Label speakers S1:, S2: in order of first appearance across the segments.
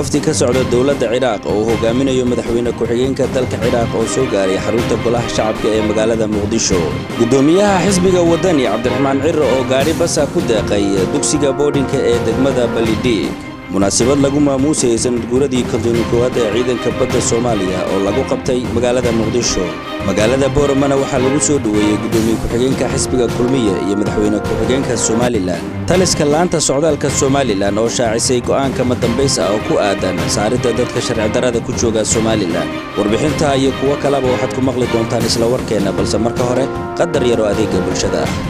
S1: wafdi ka socda dowladda ciraaq oo uu hogaaminayo madaxweyne ku-xigeenka dalka ciraaq oo soo gaaray xarunta golaha shacabka ee magaalada muqdisho gudoomiyaha xisbiga wadani cabdiraxmaan ciro oo gaadhi basa ku deeqay dugsiga boodhinka ee degmada balidhiig munaasabad lagu maamuusayay sanadguuradii kontoni koowaad ee ciidanka badda soomaaliya oo lagu qabtay magaalada muqdisho magaalada booramana waxaa lagu soo dhoweeyey gudoomiye ku-xigeenka xisbiga kulmiya iyo madaxweyne ku-xigeenka somalilan taliska laanta socdaalka somalilan oo shaacisay go'aanka madambays ah oo ku aadan saaridda dadka sharci darada ku jooga somalilan warbixintaa iyo kuwo kaleba waxaad ku maqli doontaan isla warkeenna balse marka hore qadar yaroo adeega bulshada ah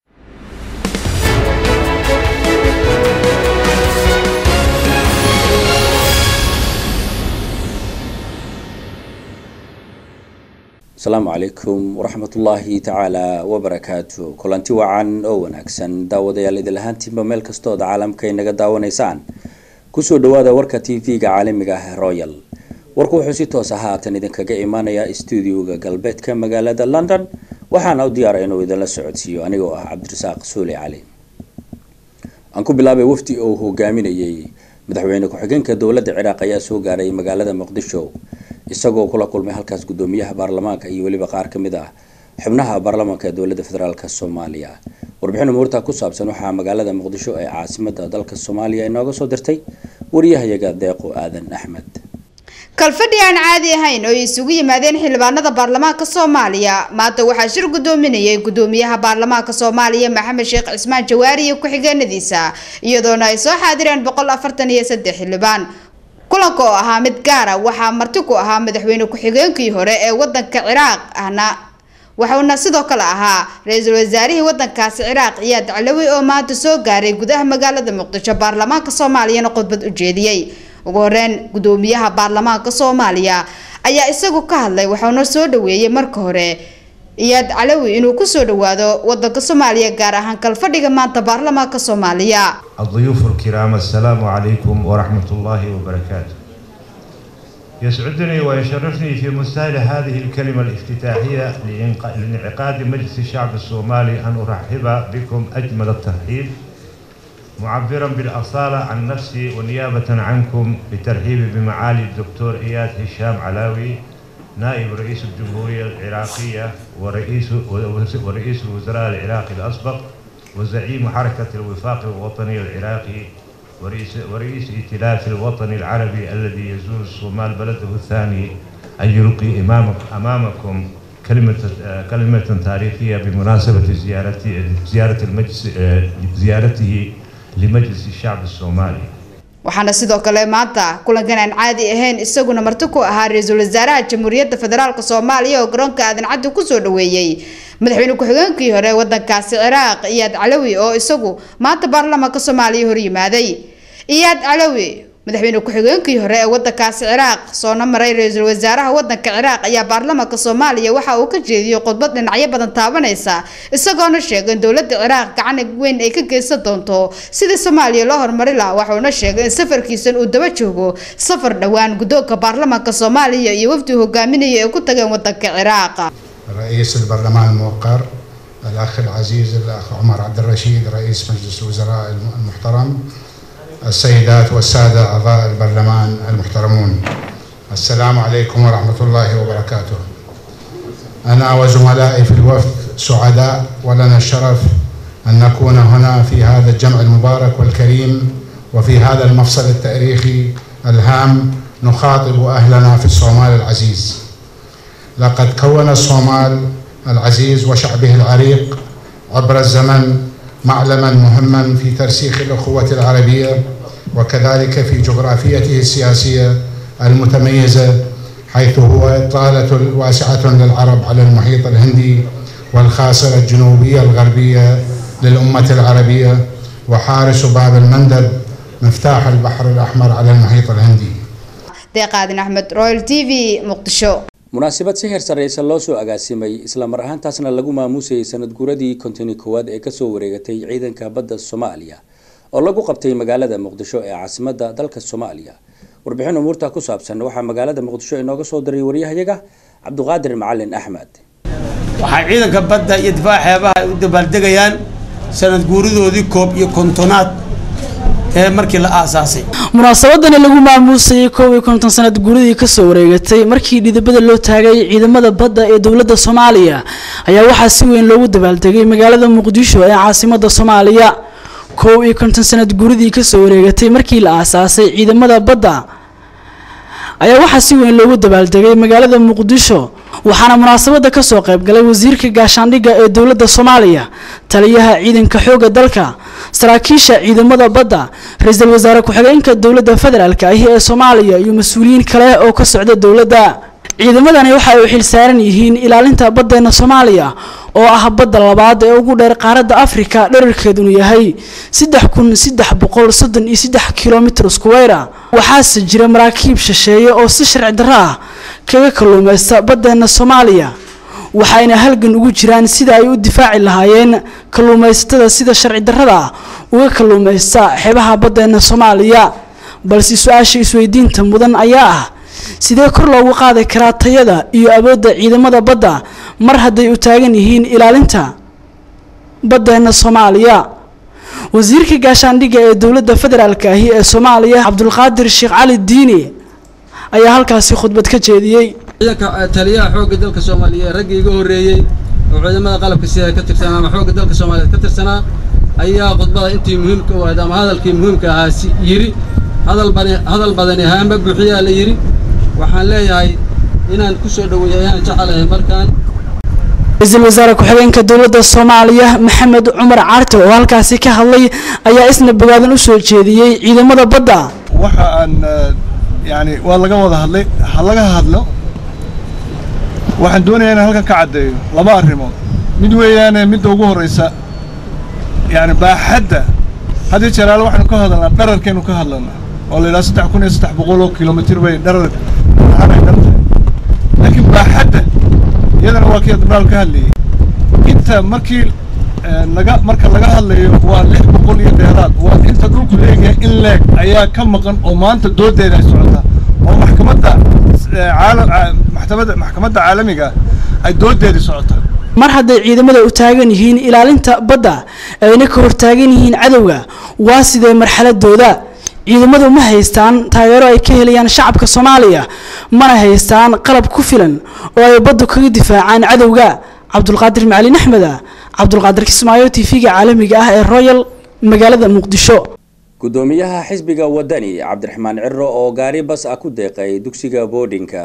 S1: asalaamu calaykum waraxmatullaahi tacaala wabarakaatu kulanti wacan oo wanaagsan daawadayaal idil ahaantiinba meel kastood caalamka inaga daawanaysaan kusoo dhawaada warka t v-ga caalamiga ah royal warku wuxuu si toos ah haatan idinkaga imaanayaa stuudioga galbeedka magaalada london waxaana u diyaara inuu idinla socodsiiyo anigoo ah cabdirasaaq suuli cali aan ku bilaabay wafdi oo hogaaminayay madaxweyne ku-xigeenka dowladda ciraaq ayaa soo gaaray magaalada muqdisho isagoo kula kulmay halkaas gudoomiyaha baarlamaanka iyo weliba qaar ka mid ah xubnaha baarlamaanka ee dowladda federaalk soomaaliya warbixin umuurta ku saabsan waxaa magaalada muqdisho ee caasimada dalka soomaaliya inooga soo dirtay wariyahayaga deeqo aadan axmed
S2: kalfadhi aan caadi ahayn oo ay isugu yimaadeen xildhibaanada baarlamaanka soomaaliya maanta waxaa shir gudoominayay gudoomiyaha baarlamaanka soomaaliya maxamed sheekh cismaan jawaari iyo ku-xigeenadiisa iyadoona ay soo xaadireen boqol afartan iyo saddex xildhibaan kulanka oo ahaa mid gaara waxaa marti ku ahaa madaxweyne ku-xigeenkii hore ee wadanka ciraaq ahna waxuuna sidoo kale ahaa ra-iisul wasaarihii wadankaasi ciraaq iyaad calawi oo maanta soo gaaray gudaha magaalada muqdisho baarlamaanka soomaaliyana khudbad u jeediyey ugu horeyn gudoomiyaha baarlamaanka soomaaliya ayaa isagu ka hadlay waxauna soo dhaweeyey marka hore iyaad calawi inuu kusoo dhawaado wadanka soomaaliya gaar ahaan kalfadhiga maanta baarlamaanka soomaaliya
S3: الضيوف الكرام السلام عليكم ورحمة الله وبركاته يسعدني ويشرفني في مستهل هذه الكلمة الافتتاحية لانعقاد مجلس الشعب الصومالي أن أرحب بكم أجمل الترحيب معبرا بالأصالة عن نفسي ونيابة عنكم بترحيب بمعالي الدكتور إياد هشام علاوي نائب رئيس الجمهورية العراقية ورئيس ورئيس الوزراء العراقي الأسبق وزعيم حركة الوفاق الوطني العراقي ورئيس, ورئيس ائتلاف الوطني العربي الذي يزور الصومال بلده الثاني أن يلقي أمام أمامكم كلمة كلمة تاريخية بمناسبة زيارتي زيارة المجلس زيارته لمجلس الشعب الصومالي.
S2: waxaana sidoo kale maanta kulankan aan caadi ahayn isaguna marti ku ahaa ra-iisul wasaaraha jamhuuriyadda federaalk soomaaliya oo garoonka aadan caddi kusoo dhaweeyey madaxweyne ku-xigeenkii hore wadankaasi ciraaq iyaad calawi oo isagu maanta baarlamaanka soomaaliya horyimaaday iyaad calawi madaxweyne ku-xigeenkii hore ee wadankaasi ciraaq soona maray ra-iisul wasaaraha wadanka ciraaq ayaa baarlamaanka soomaaliya waxa uu ka jeediyey khudbad dhinacyo badan taabanaysa isagoona sheegay in dowladda ciraaq gacan weyn ay ka geysan doonto sidii soomaaliya loo horumari lahaa waxuuna sheegay in safarkiisan uu daba joogo safar dhowaan guddoonka baarlamaanka soomaaliya iyo wafdi hogaaminaya ay ku tageen wadanka ciraaq
S4: رئيس البرلمان الموقر الأخ العزيز الأخ عمر عبد الرشيد رئيس مجلس الوزراء المحترم السيدات والسادة أعضاء البرلمان المحترمون السلام عليكم ورحمة الله وبركاته أنا وزملائي في الوفد سعداء ولنا الشرف أن نكون هنا في هذا الجمع المبارك والكريم وفي هذا المفصل التاريخي الهام نخاطب أهلنا في الصومال العزيز لقد كون الصومال العزيز وشعبه العريق عبر الزمن معلما مهما في ترسيخ الأخوة العربية وكذلك في جغرافيته السياسية المتميزة حيث هو إطالة واسعة للعرب على المحيط الهندي والخاصرة الجنوبية الغربية للأمة العربية وحارس باب المندب مفتاح البحر الأحمر على المحيط الهندي
S2: deeqaadin axmed royal t v muqdisho
S1: munaasabad si heer sarreysa loo soo agaasimay isla mar ahaantaasna lagu maamuusayay sanad guuradii kontoni koowaad ee kasoo wareegatay ciidanka badda soomaaliya oo lagu qabtay magaalada muqdisho ee caasimada dalka soomaaliya warbixin umuurta ku saabsan waxaa magaalada muqdisho inooga soo diray waryahayaga cabduqaadir macalin axmed
S5: waxaa ciidanka badda iyo difaaca xeebaha ay u dabaaldegayaan sanad guuridoodii koob iyo kontonaad ee markii la aasaasay
S6: munaasabadani lagu maamuusayay koob iyo konton sanad guuridii kasoo wareegatay markii dhidibada loo taagay ciidamada badda ee dowladda soomaaliya ayaa waxaa si weyn loogu dabaaldegay magaalada muqdisho ee caasimada soomaaliya koob iyo konton sanad guuridii kasoo wareegatay markii la aasaasay ciidamada badda ayaa waxaa si weyn loogu dabaaldegay magaalada muqdisho waxaana munaasabada kasoo qaybgalay wasiirka gaashaandhigga ee dowladda soomaaliya taliyaha ciidanka xoogga dalka saraakiisha ciidamada badda ra-iisul wasaare ku-xigeenka dowladda federaalk ahi ee soomaaliya iyo mas-uuliyiin kale oo ka socda dowladda ciidamadani waxa ay u xilsaaran yihiin ilaalinta baddeena soomaaliya oo ah badda labaad ee ugu dheer qaaradda afrika dherarkeedunu yahay saddex kun saddex boqol soddon iyo saddex kilomitr squweyra waxaase jira maraakiib shisheeye oo si sharci darro ah kaga kalluumaysta baddeena soomaaliya waxayna halgan ugu jiraan sida ay u difaaci lahaayeen kalluumaysatada sida sharci darrada ah uga kalluumaysta xeebaha baddeena soomaaliya balse su-aasha isweydiinta mudan ayaa ah sidee kor loogu qaadi karaa tayada iyo awoodda ciidamada badda mar hadday u taagan yihiin ilaalinta baddeena soomaaliya wasiirka gaashaandhigga ee dowladda federaalk ahi ee soomaaliya cabdulqaadir sheekh cali diini ayaa halkaasi khudbad ka jeediyey
S7: ciidanka taliyaha xoogga dalka soomaaliya raggii iga horreeyey oo ciidamada qalabka sida ka tirsanaa ama xoogga dalka soomaaliyeed ka tirsanaa ayaa khudbada intii muhiimka u ahayd ama hadalkii muhiimka ahaa si yidhi hadal bani hadal badani haama buuxiyaa la yidhi waxaan leeyahay inaan ku soo dhoweeyo ayaan jecelahay markaan
S6: ra-iisul wasaare ku-xigeenka dowladda soomaaliya maxamed cumar carte oo halkaasi ka hadlay ayaa isna bogaadan u soo jeediyey ciidamada badda
S8: waxa aan yani waa laga wada hadlay ha laga hadlo waxaan doonayaa inaan halkan ka caddeeyo laba arrimood mid weeyaane midda ugu horraysa yani baaxadda haddii jeraale waxaynu ka hadalnaa dhararkaynu ka hadlanaa oo la yidhaha saddex kun iyo saddex boqol oo kilomitir bay dharar aanay dhan tahay laakiin baaxadda iyadana waa kii admiraal ka hadlayay inta markii naga marka laga hadlayo waa lix boqol iyo dheeraad waa inta dhulku leegahay in leeg ayaa ka maqan oo maanta doodeeda ay socotaa oo maxkamadda maxkamadda maxkamadda caalamiga ay doodeedii socotaa
S6: mar hadday ciidamada u taagan yihiin ilaalinta badda ayna ka hortaagan yihiin cadowga waa sidee marxaladooda ciidamadu ma haystaan taageero ay ka helayaan shacabka soomaaliya mana haystaan qalab ku filan oo ay baddu kaga difaacaan cadowga cabdulqaadir macalin axmeda cabdulqaadir kismaayo t v-ga caalamiga ah ee royal magaalada muqdisho
S1: gudoomiyaha xisbiga wadani cabdiraxmaan ciro oo gaari bas ah ku deeqay dugsiga boodhinka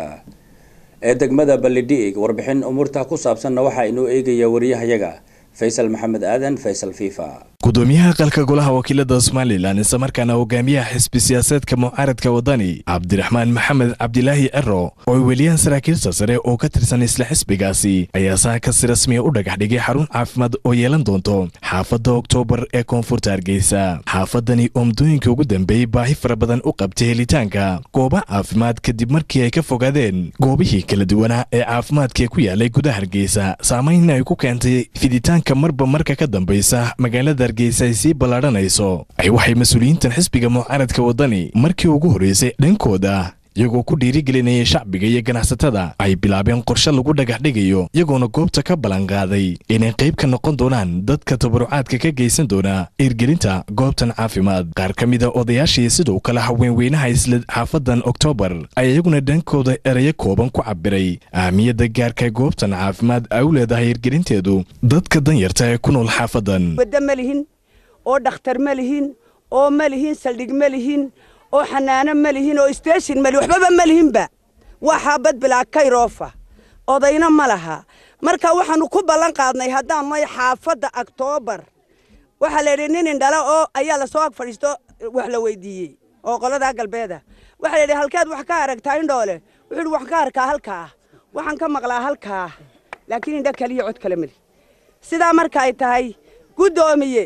S1: ee degmada balidhiig warbixin umuurta ku saabsanna waxaa inoo eegaya wariyahayaga faysal maxamed aadan faysal fifa
S9: gudoomiyaha qalka golaha wakiilada somalilan islamarkaana hogaamiyaha xisbi siyaasaedka mucaaradka wadani cabdiraxmaan maxamed cabdilaahi ciro oo ay weliyaan saraakiilta sare oo ka tirsan isla xisbigaasi ayaa saaka si rasmiya u dhagax dhigay xarun caafimaad oo yeelan doonto xaafadda oktoobar ee koonfurta hargeysa xaafadani oo muddooyinkii ugu dambeeyey baahi fara badan u qabtay helitaanka gooba caafimaad kadib markii ay ka fogaadeen goobihii kala duwanaa ee caafimaadkaee ku yaalay gudaha hargeysa saamaynna ay ku keentay fiditaanka marba marka ka dambaysa magaalada hargeysa ay sii ballaadhanayso ay waxay mas-uuliyiintan xisbiga mucaaradka waddani markii ugu horreysay dhankooda iyagoo ku dhiirigelinayay shacbiga iyo ganacsatada ay bilaabeen qorshe lagu dhagax dhigayo iyagoona goobta ka ballanqaaday inay qayb ka noqon doonaan dadka tabarucaadka ka geysan doona hirgelinta goobtan caafimaad qaar ka mida odayaashii sidoo kale haweenweynaha isla xaafadan oktoobar ayaa iyaguna dhankooda erayo kooban ku cabiray ahmiyadda gaarka goobtan caafimaad ay u leedahay hirgelinteedu dadka danyarta ee ku nool xaafadan
S10: waddo ma lihin oo dhakhtar ma lihin oo ma lihin saldhig ma lihin oo xanaano ma lihin oo station ma lihin waxbaba ma lihinba waa xaabad bilaa kayroofa odayna ma laha marka waxaanu ku ballan qaadnay haddaan nahay xaafadda oktoobar waxaa la yidhi nin indhala oo ayaa lasoo ag fadhiisto wax la weydiiyey oo qoladaa galbeeda waxaa la yidhi halkeed wax ka aragtaa indhoole wuxuu yidhi waxaan ka arkaa halkaa waxaan ka maqlaa halkaa laakiin indha kaliya cod kale mali sidaa marka ay tahay guddoomiye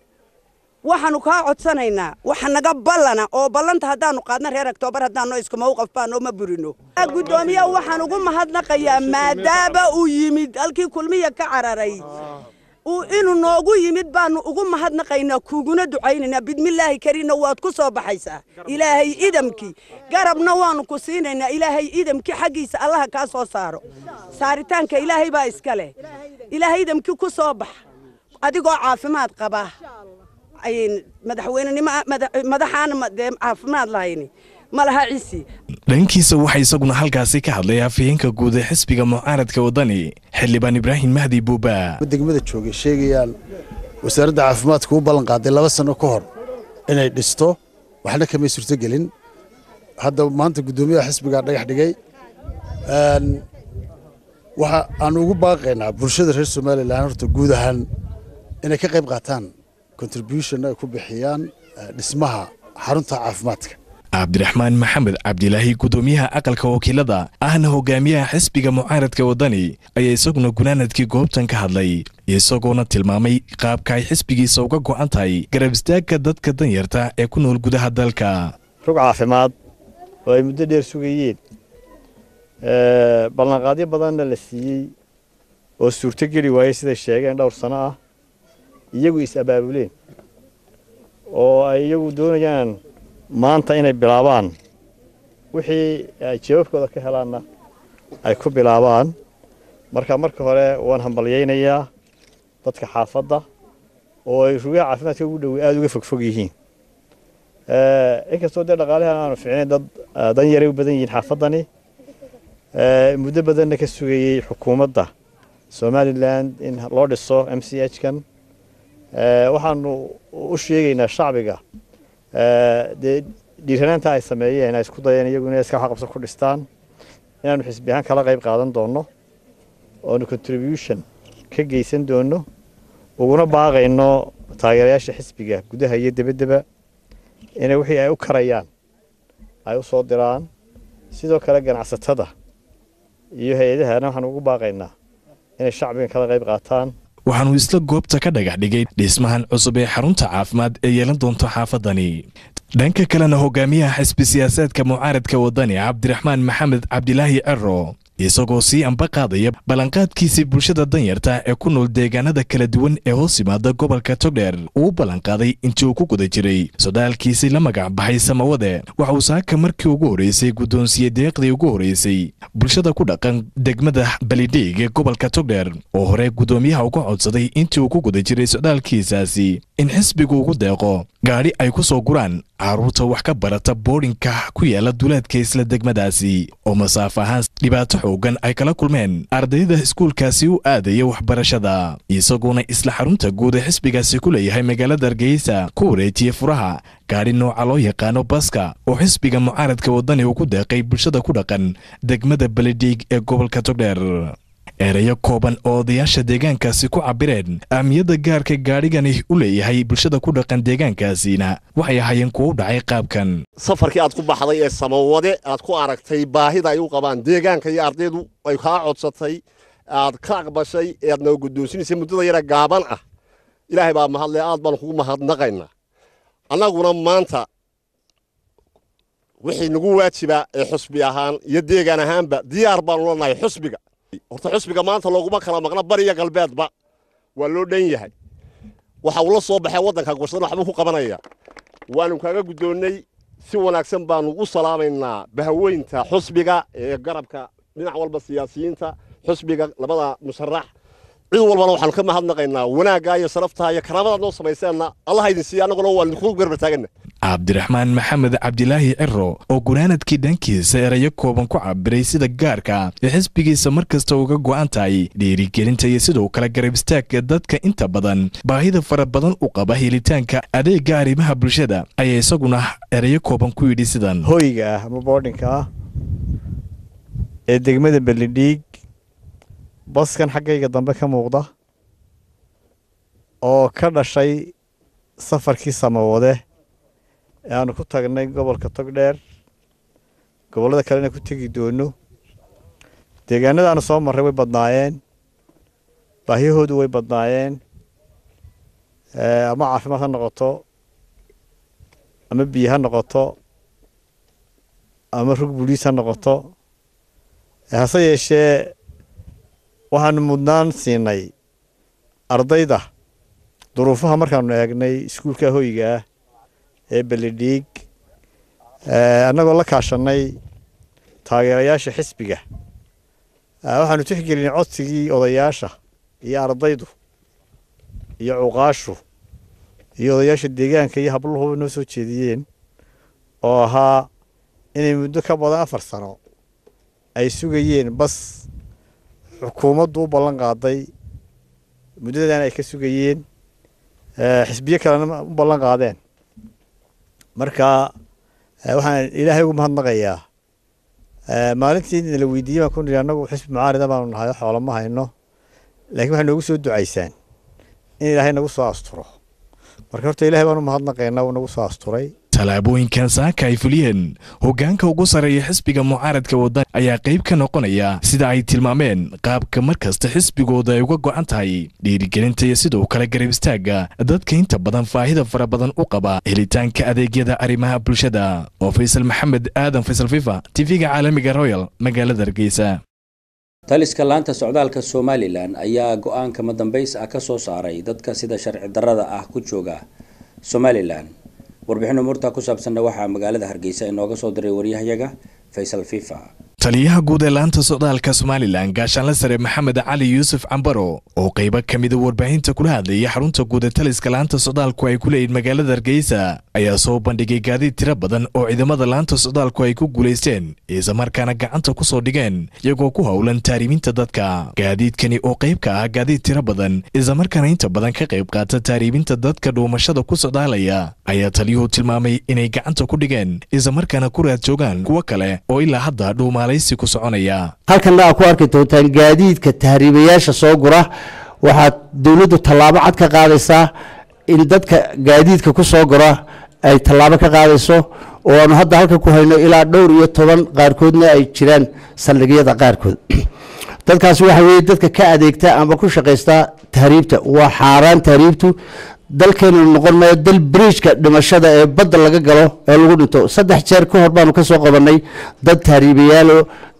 S10: waxaanu kaa codsanaynaa waxa naga ballana oo ballanta haddaanu qaadna reer oktoobar haddaanno isku mawqaf baanoo ma burino guddoomiye waxaan ugu mahadnaqayaa maadaama uu yimid halkii kulmiya ka cararay inuu noogu yimid baanu ugu mahadnaqaynaa kuuguna ducaynaynaa bidmillaahi kariinna waad ku soo baxaysaa ilaahay idamkii garabna waanu ku siinaynaa ilaahay idamkii xaggiisa allaha kaa soo saaro saaritaanka ilaahay baa iska leh ilaahay idamkii ku soo bax adigoo caafimaad qaba ayn madaxweynenimo madaxaana dee caafimaad lahayni ma laha cisi
S9: dhankiisa waxaa isaguna halkaasi ka hadlay afhayeenka guud ee xisbiga mucaaradka waddani xildhibaan ibraahim mahdi buuba
S11: degmada joogay sheegayaan wasaaradda caafimaadka u ballan qaaday laba sanno ka hor inay dhisto waxna kamay suurtogelin hadda maanta guddoomiyaha xisbigaa dhagax dhigay waxa aan ugu baaqaynaa bulshada reer somalilan horta guud ahaan inay ka qayb qaataan contribution ay ku bixiyaan dhismaha xarunta caafimaadka
S9: cabdiraxmaan maxamed cabdilaahi guddoomiyaha aqalka wakiilada ahna hogaamiyaha xisbiga mucaaradka waddani ayaa isaguna gunaanadkii goobtan ka hadlay isagoona tilmaamay qaabka ay xisbigiisa uga go'an tahay garab istaagka dadka danyarta ee ku nool gudaha dalka
S12: rug caafimaad oo ay muddo dheer sugayeen ballanqaadyo badanna la siiyey oo suurto geli waayey siday sheegeen dhowr sano ah iyagu is-abaabuleen oo ay iyagu doonayaan maanta inay bilaabaan wixii ay jawaabkooda ka helaanna ay ku bilaabaan marka marka hore waan hambalyaynayaa dadka xaafadda oo ay rugaha caafimaadka ugu dhowey aada uga fogfog yihiin inkastoo dee dhaqaalahan aanu ficnayn dad dan yaray u badan yihiin xaafaddani muddo badanna ka sugayey xukuumadda somalilan in loo dhiso m c h kan waxaanu u sheegaynaa shacbiga dee dhiiranaanta ay sameeyeen ay isku dayeen iyagu inay iska waxqabso ku dhistaan inaanu xisbi ahaan kala qayb qaadan doonno oonu contribution ka geysan doonno uguna baaqayno taageerayaasha xisbiga gudaha iyo debaddeba inay wixii ay u karayaan ay u soo diraan sidoo kale ganacsatada iyo hay-adahana waxaanu ugu baaqaynaa inay shacbigan kala qayb qaataan
S9: waxaanu isla goobta ka dhagax dhigay dhismahan cusub ee xarunta caafimaad ee yeelan doonto xaafadani dhanka kalena hogaamiyaha xisbi siyaasaadka mucaaradka waddani cabdiraxmaan maxamed cabdilaahi cero isagoo sii amba qaadaya ballanqaadkiisii bulshada danyarta ee ku nool deegaanada kala duwan ee hoos yimaada gobolka togdheer uu u ballanqaaday intii uu ku guda jiray sodaalkiisii la magac baxay samawade waxa uu saaka markii ugu horreysay guddoonsiye deeqdii ugu horreysay bulshada ku dhaqan degmada balidhiig ee gobolka togdheer oo hore guddoomiyaha uga codsaday intii uu ku guda jiray sodaalkiisaasi in xisbigu ugu deeqo gaadhi ay ku soo guraan carruurta wax ka barata boodhinka ku yaala duleedka isla degmadaasi oo masaafo ahaan dhibaato xoogan ay kala kulmeen ardayda iskuulkaasi u aadaya waxbarashada isagoona isla xarunta guud ee xisbigaasi ku leeyahay magaalada hargeysa ku wareejiyey furaha gaadhi nooca loo yaqaano baska oo xisbiga mucaaradka waddani uu ku deeqay bulshada ku dhaqan degmada beledhiig ee gobolka togdheer ereyo kooban oo odayaasha deegaankaasi ku cabireen ahmiyadda gaarka gaadhigani u leeyahay bulshada ku dhaqan deegaankaasina waxay ahaayeen kuwa u dhacay qaabkan
S13: safarkii aad ku baxday ee samawade aad ku aragtay baahida ay u qabaan deegaanka iyo ardaydu ay kaa codsatay aad ka aqbashay ee aad noo guddoonsinaysay muddada yara gaaban ah ilaahay baa mahadle aad baan kugu mahadnaqaynaa annaguna maanta wixii nagu waajiba ee xusbi ahaan iyo deegaan ahaanba diyaar baanu leenahay xusbiga horta xusbiga maanta looguma kala maqna bariya galbeedba waa loo dhan yahay waxa uu la soo baxay waddanka gursadana waxbuu ku qabanaya waanu kaaga guddoonnay si wanaagsan baanu u salaamaynaa bahaweynta xusbiga ee garabka dhinac walba siyaasiyiinta xusbiga labada musharax cid walbana waxaanu ka mahadnaqaynaa wanaaggaa iyo sharaftaa iyo karaamadaad noo samayseenna allah idin siiya annaguna waa idinku garba taaganna
S9: cabdiraxmaan maxamed cabdilaahi ciro oo gunaanadkii dhankiisa erayo kooban ku cabiray sida gaarka ee xisbigiisa mar kasta uga go'an tahay dhiirigelinta iyo sidoo kale garab istaagka dadka inta badan baahida fara badan u qaba helitaanka adeegga arrimaha bulshada ayaa isaguna erayo kooban ku yidhi sidan
S12: hoyga ah ama boodhinka ah ee degmada belidhiig baskan xaggayga dambe ka muuqda oo ka dhashay safarkii samawade ee aanu ku tagnay gobolka togdheer gobollada kalena ku tegi doono deegaanada aanu soo marray way badnaayeen baahiyahoodu way badnaayeen ama caafimaad ha noqoto ama biyo ha noqoto ama rug buliis ha noqoto hase yeeshee waxaanu mudnaan siinay ardayda duruufaha markaanu eegnay iskuulka hoyga ah ee belidhiig annagoo la kaashanay taageerayaasha xisbiga waxaanu tixgelinay codsigii odayaasha iyo ardaydu iyo cuqaashu iyo odayaasha deegaanka iyo habluhuba noo soo jeediyeen oo ahaa inay muddo ka badan afar sano ay sugayeen bas xukuumaddu u ballan qaaday muddadan ay ka sugayeen xisbiyo kalena u ballan qaadeen marka waxaan ilaahay ugu mahadnaqayaa maalintii nala weydiiyey baan ku nidhi annagu xisbi mucaarida baanu nahay xoolo ma hayno laakiin waxay noogu soo ducaysaan in ilaahay nagu soo asturo marka horta ilaahay baanu mahadnaqaynaa uu nagu soo asturay
S9: tallaabooyinkan saaka ay fuliyeen hoggaanka ugu sarreeya xisbiga mucaaradka wadani ayaa qayb ka noqonaya sida ay tilmaameen qaabka mar kasta xisbigooda ay uga go'an tahay dhiirigelinta iyo sidoo kale garab istaagga dadka inta badan faahida fara badan u qaba helitaanka adeegyada arrimaha bulshada oo faysal maxamed aadan faysal fifa tv-ga caalamiga royal magaalada hargeysa
S1: taliska laanta socdaalka somalilan ayaa go-aanka madambays ah ka soo saaray dadka sida sharci darrada ah ku jooga somalilan warbixin umuurta ku saabsanna waxaa magaalada hargeysa inooga soo diray waryahayaga faysal fifa
S9: taliyaha guud ee laanta socdaalka somalilan gaashaanle sare maxamed cali yuusuf cambaro oo qaybo ka mida warbaahinta kula hadlayay xarunta guud ee taliska laanta socdaalku ay ku leeyihin magaalada hargeysa ayaa soo bandhigay gaadiid tiro badan oo ciidamada laanta socdaalku ay ku guulaysteen islamarkaana gacanta ku soo dhigeen iyagoo ku howlan taariibinta dadka gaadiidkani oo qayb ka ah gaadiid tiro badan islamarkaana inta badan ka qayb qaata taariibinta dadka dhuumashada ku socdaalaya ayaa taliyuhu tilmaamay inay gacanta ku dhigeen islamarkaana ku raad joogaan kuwo kale oo ilaa hadda dhuumaalay
S14: halkanna aad ku arki doontaan gaadiidka tahriibayaasha soo gura waxaad dowladdu tallaabo cad ka qaadaysaa in dadka gaadiidka ku soo gura ay tallaabo ka qaadayso oo aanu hadda halkan ku hayno ilaa dhowr iyo toban qaarkoodna ay jiraan saldhigyada qaarkood dadkaasi waxa weeye dadka ka adeegta ama ku shaqaysta tahriibta waa xaaraan tahriibtu dalkeenu noqon maayo dal bridgeka dhimashada ee badda laga galo ee lagu dhinto saddex jeer ka hor baanu ka soo qabanay dad tahriibayaalo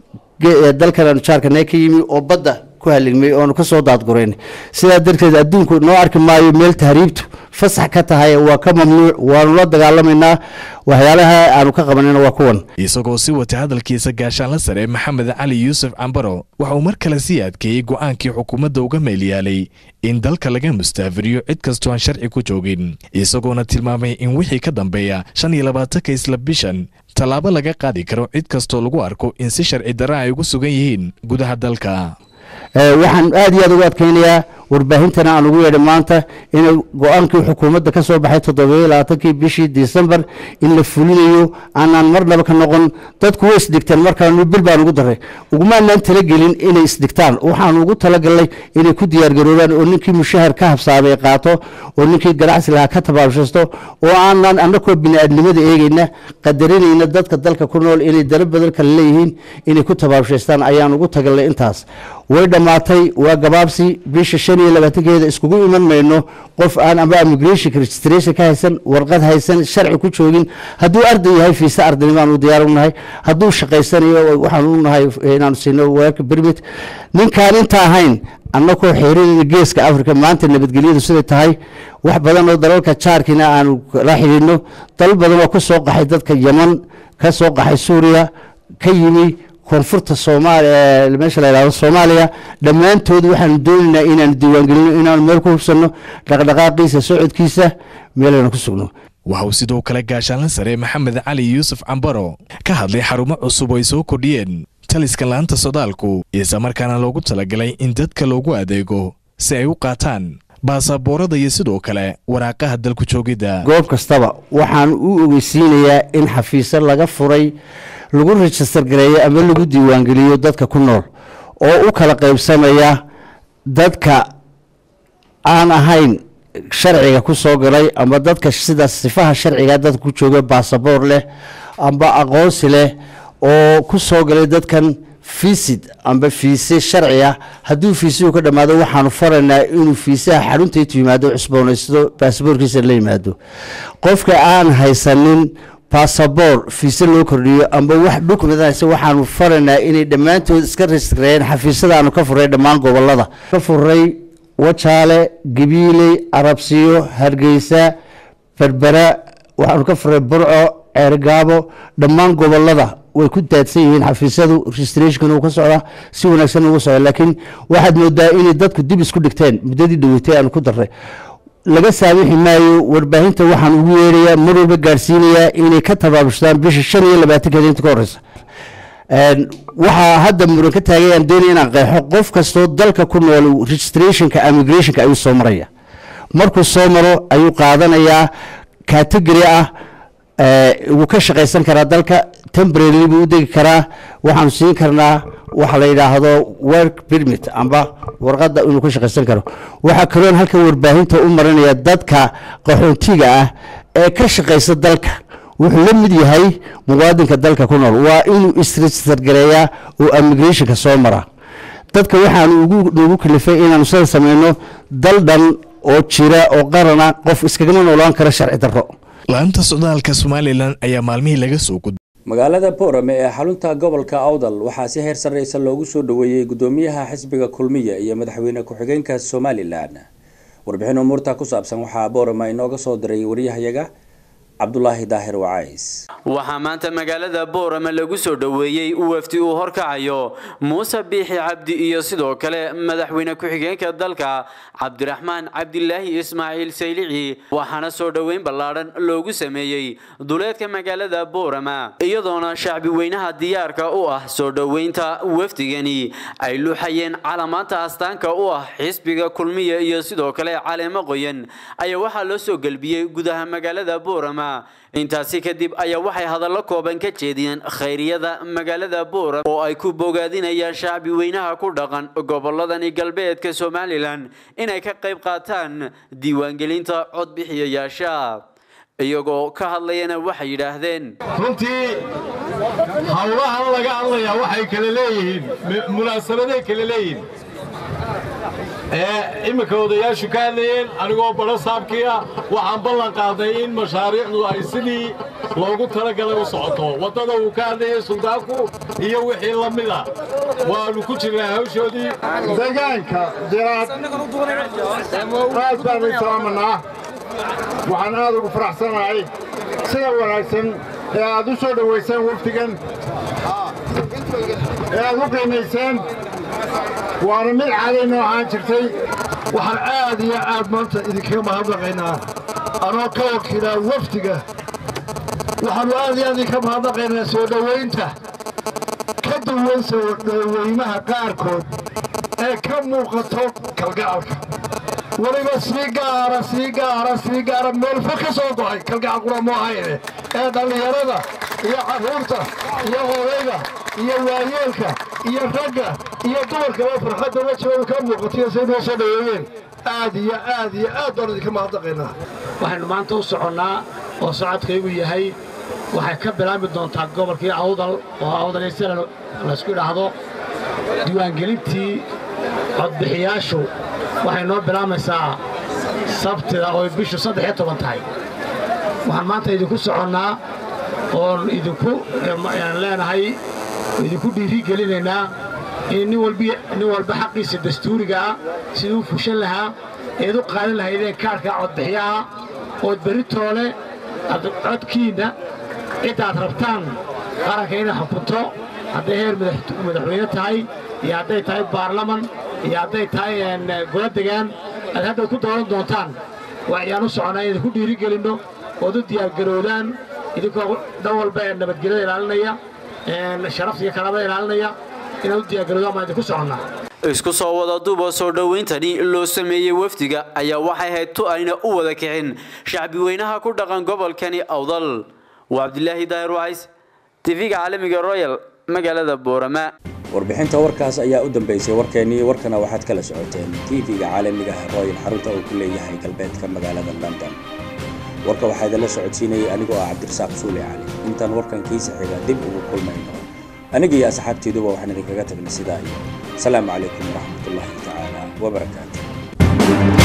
S14: dalkan aanu jaarkana ka yimi oo badda ku haligmay oonu ka soo daadgurayn sidaa darteed adduunku noo arki maayo meel tahriibtu fasax ka tahay waa ka mamnuuc waanu la dagaalamaynaa waxyaalaha aanu ka qabanayna waa kuwan
S9: isagoo si wata hadalkiisa gaashaanla sare maxamed cali yuusuf cambaro waxa uu mar kale sii adkeeyey go'aankii xukuumadda uga meelyaalay in dalka laga mustaafiriyo cid kastoo aan sharci ku joogin isagoona tilmaamay in wixii ka dambeeya shan iyo labaatanka isla bishan tallaabo laga qaadi karo cid kastoo lagu arko in si sharci darra ay ugu sugan yihiin gudaha dalka
S14: waxaan aad iyo aad ugu adkaynayaa warbaahintana aan ugu yeedhay maanta in go-aankii xukuumadda ka soo baxay toddobiyo labaatankii bishii disembar in la fulinayo aanaan marnaba ka noqon dadku way isdhigteen markaanu bil baan ugu daray ugumaanaan talagelin inay isdhigtaan waxaan ugu talagalnay inay ku diyaargaroobaan oo ninkii mushahar ka habsaamay qaato oo ninkii ganacsi lahaa ka tabaabshaysto oo aanaan annakoo bini-aadnimada eegayna qadarinayna dadka dalka ku nool inay dalo badan kale leeyihiin inay ku tabaabshaystaan ayaan ugu tagalnay intaas way dhammaatay waa gabaabsi bisha shan iyo labaatankeeda iskugu iman mayno qof aan amba immigration registration ka haysan warqad haysan sharci ku joogin hadduu arday yahay fiise ardaynimo u diyaar u nahay hadduu shaqaysanayo waxaan u nahay inaanu siino work permit ninkaan inta ahayn annakoo xeerinayna geeska africa maanta nabadgelyadu siday tahay wax badan oo dalalka jaarkiina aanu la xidhiidhno dalal badan oo ka soo qaxay dadka yeman ka soo qaxay suuriya ka yimi koonfurta soomaaliya meesha la yidhahdo soomaaliya dhammaantood waxaanu doonaynaa inaanu diiwaangelino inaanu meel ku hubsanno dhaqdhaqaaqiisa socodkiisa meelaynu ku sugno
S9: waxa uu sidoo kale gaashaanla sare maxamed cali yuusuf cambaro ka hadlay xarumo cusub oo ay soo kordhiyeen taliska laanta socdaalku islamarkaana loogu talagalay in dadka loogu adeego si ay u qaataan baasaboorada iyo sidoo kale waraaqaha dalku joogidda
S14: goob kastaba waxaan u ogeysiinayaa in xafiisyo laga furay lagu rejistar gareeyo ama lagu diiwaangeliyo dadka ku nool oo u kala qaybsamaya dadka aan ahayn sharciga ku soo galay ama dadka sida sifaha sharciga dadka ku jooga baasaboor leh amba aqoonsi leh oo ku soo galay dadkan fiisid amba fiise sharci ah hadduu fiisuhu ka dhammaado waxaanu faraynaa inuu fiisaha xaruntaintu yimaado cusboonaysto baasaboorkiisa la yimaado qofka aan haysanin basaboor fiise loo kordhiyo amba wax dhukumentaysa waxaanu faraynaa inay dhammaantood iska rejistareeyeen xafiisyada aanu ka furay dhammaan gobolada ka furay wajaale gabiiley arabsiyo hargeysa berbera waxaanu ka furay burco ceergaabo dhammaan gobolada way ku daadsan yihiin xafiisyadu registrationkan uu ka socdaa si wanaagsan ugu socda laakiin waxaad moodaa inay dadku dib isku dhigteen muddadii dhaweytay aanu ku darray laga saamixi maayo warbaahinta waxaan ugu yeedhayaa mar walba gaadhsiinayaa inay ka tabaabushadaan bisha shan iyo labaatankeeda inta ka horeysa waxaa hadda muran ka taagay aan doonaya inaan qeexo qof kastoo dalka ku nool registrationka immigrationka ayuu soo maraya markuu soo maro ayuu qaadanayaa category ah wuu ka shaqaysan karaa dalka temporary buu u degi karaa waxaanu siin karnaa waxa la yidhaahdo work permit amba warqadda inuu ka shaqaysan karo waxaa kaloon halkan warbaahinta u marinaya dadka qaxoontiga ah ee ka shaqaysa dalka wuxuu la mid yahay muwaadinka dalka ku nool waa inuu isregister gareeyaa oo immigrationka soo mara dadka waxaanu ugu nagu kalifay inaanu sida sameyno dal dhan oo jira oo qarana qof iskagama noolaan kara sharci darro
S9: laanta socdaalka somalilan ayaa maalmihii laga soo gud
S1: magaalada boorame ee xarunta gobolka awdal waxaa si heer sarreysa loogu soo dhoweeyey gudoomiyaha xisbiga kulmiya iyo madaxweyne ku-xigeenka somalilan warbixin umuurta ku saabsan waxaa boorame inooga soo diray wariyahayaga cabdulaahi daahir wacays
S15: waxaa maanta magaalada boorame lagu soo dhoweeyey wafdi uu horkacayo muuse biixi cabdi iyo sidoo kale madaxweyne ku-xigeenka dalka cabdiraxmaan cabdilaahi ismaaciil saylici waxaana soo dhoweyn ballaadhan loogu sameeyey duleedka magaalada boorama iyadoona shacbi weynaha diyaarka u ah soo dhoweynta wafdigani ay luuxayeen calamaanta astaanka u ah xisbiga kulmiya iyo sidoo kale caleemo qoyan ayaa waxaa loo soo gelbiyey gudaha magaalada boorama intaasi kadib ayaa waxay hadallo kooban ka jeediyeen khayriyada magaalada boora oo ay ku bogaadinayaan shacbi weynaha ku dhaqan goboladani galbeedka somalilan inay ka qayb qaataan diiwaangelinta codbixiyayaasha iyagoo ka hadlayana waxay yidhaahdeen
S16: runtii howlahan laga hadlayaa waxay kala leeyihiin munaasabaday kala leeyihiin ee imminka odayaashu ka hadlayeen anigoo badho saabkii ah waxaan ballan qaaday in mashaariicdu ay sidii loogu talagalay u socoto waddada uu ka hadlayay suldaanku iyo wixii la mida waannu ku jirnaa hawshoodii
S17: deegaanka jiraad aad baanu salaamanaa waxaan aad ugu faraxsanahay sida wanaagsan ee aad u soo dhowayseen wafdigan ee aad u qiimayseen waana mid caadaynoo ahaan jirtay
S16: waxaan aad iyo aad maanta idinkaga mahadnaqaynaa anoo ka wakiilaa wafdiga waxaannu aad iyo aad idinka mahadnaqaynaa soo dhowaynta ka duwan soo dhowaymaha qaarkood ee ka muuqato kalgacalka weliba sii gaara sii gaara sii gaara meelfo ka soo go'ay kalgacal qura mu ahayne ee dhallinyarada iyo carruurta iyo odayga iyo waayeelka iyo ragga iyo dumarkaba farxadda wejigooda ka muuqatiyo say noo soo dhoweeyeen aad iyo aad iyo aad baan idinka mahadnaqaynaa
S18: waxaynu maanta u soconnaa oo socodkaygu yahay waxay ka bilaabmi doontaa gobolkii awdal oo awdalaysana laysku idhaahdo diiwaangelintii codbixiyaashu waxay noo bilaabmaysaa sabtida oo bishu saddex iyo toban tahay waxaan maanta idinku soconnaa oon idinku leenahay idinku dhiiri gelinaynaa in nin walba xaqiisa dastuuriga ah siduu u fushan lahaa eed u qaadan lahaydeen kaarhka codbixiyaha ood beritoole codkiinna ciddaad rabtaan qaranka inay xukunto hadday heer madaxweyne tahay iyo hadday tahay baarlaman iyo hadday tahay golo degaan aad haddaad ku dooran doontaan ayaan u soconnaa in idinku dhiiri gelinno ood u diyaargaroodaan idinkoo dhan walba ee nabadgelyada ilaalinaya sharafta iyo karaamada ilaalinaya inaad u diyaargaroodo amaan idinku soconnaa
S15: isku soo wada duuba soo dhowayntani loo sameeyey wafdiga ayaa waxay ahayd tu ayna u wada kicin shacbi weynaha ku dhaqan gobolkani awdal waa cabdilaahi daahir wacays tv-ga caalamiga royal magaalada boorama
S1: warbixinta warkaas ayaa u dambeysay warkeenii warkana waxaad kala socoteen tv-ga caalamiga royal xarunta uu ku leeyahay galbeedka magaalada london warka waxaa idinla socodsiinayay anigoo ah cabdirasaaq suuli cali intaan warkan kiisa xiga dib ugu kulmayno aniga iyo asxaabteeduba waxaan idinkaga tagnay sidaa iyo asalaamu calaykum waraxmatullaahi tacaala wabarakaatu